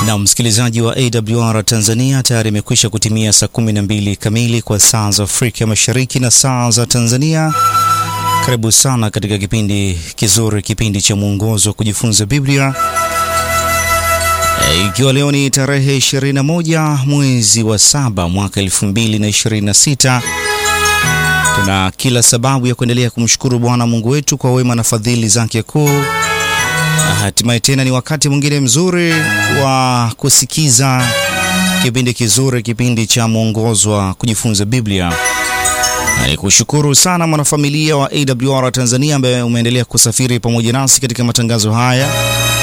Na msikilizaji wa AWR Tanzania, tayari imekwisha kutimia saa 12 kamili kwa saa za Afrika Mashariki na saa za Tanzania. Karibu sana katika kipindi kizuri, kipindi cha mwongozo wa kujifunza Biblia, ikiwa leo ni tarehe 21 mwezi wa saba mwaka 2026. Tuna kila sababu ya kuendelea kumshukuru Bwana Mungu wetu kwa wema na fadhili zake kuu. Hatimaye tena ni wakati mwingine mzuri wa kusikiza kipindi kizuri, kipindi cha mwongozo wa kujifunza Biblia. Ni kushukuru sana mwanafamilia wa AWR Tanzania ambaye umeendelea kusafiri pamoja nasi katika matangazo haya